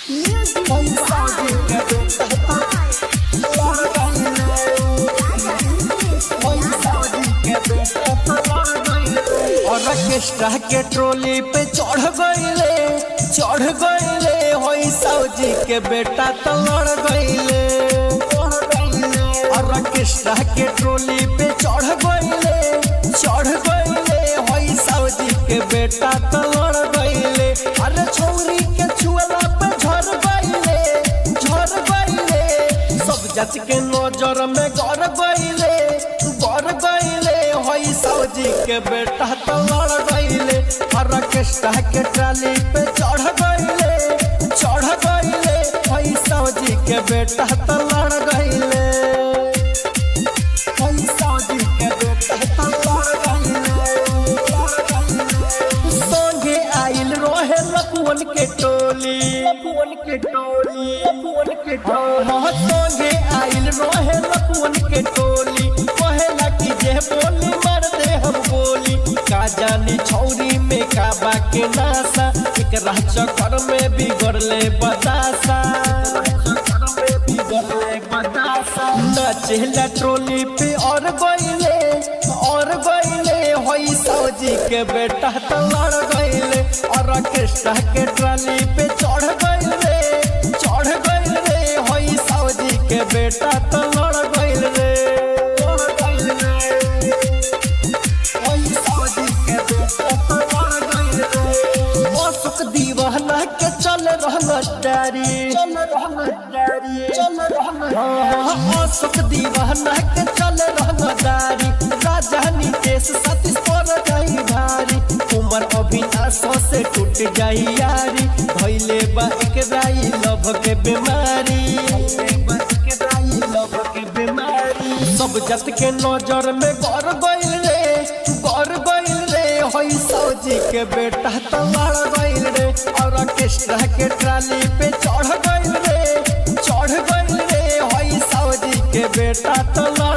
orchestra के trolley पे चढ़ गईले चढ़ गईले होई सौजी के बेटा तो लड़ गईले ऑर्केस्ट्रा के ट्रोली पे चढ़ गईले चढ़ गईले होई सौजी के बेटा तो लड़ गईले अरे छौरी के छुअला पे झड़ गईले झड़ गईले सब जच के नजर में गड़ गईले गड़ गईले होई सौजी के बेटा तो लड़ गईले ऑर्केस्ट्रा के ट्राली पे चढ़ गईले चढ़ गईले होई सौजी के बेटा तो लड़ गईले होई सौजी के बेटा तो लड़ गईले संगे आइल रोहे लपुअन के टोली लपुअन के टोली लपुअन के टोली संगे आइल रोहे लपुअन के टोली कहेला कि जे बोली मार दे हम बोली का जानी छौरी में का बाके नासा एकरा चक्कर में बिगड़ले बतासा नचेला ट्रोली पे और गईले और गईले होई सौजी के बेटा तो लड़ गईले और ऑर्केस्ट्रा के ट्राली पे चढ़ गईले चढ़ गईले होई सौजी के बेटा तो लड़ गईले होई सौजी के बेटा तो लड़ गईले अशोक दीवाना के चल रहना डारी चल रहना डारी चल रहना अशोक दीवाना के चल रहना डारी राजधानी देश सतीश पर जाई भारी उमर अभिनाश से टूट जाई यारी भइले बा एक राई लभ के बीमारी लभ के बीमारी सब जत के नजर में गौर गइल रे गौर गइल रे होई सौजी के बेटा तो लड़ गइल रे और ऑर्केस्ट्रा के ट्राली पे चढ़ गइल रे चढ़ गइल रे होई सौजी के बेटा तो लड़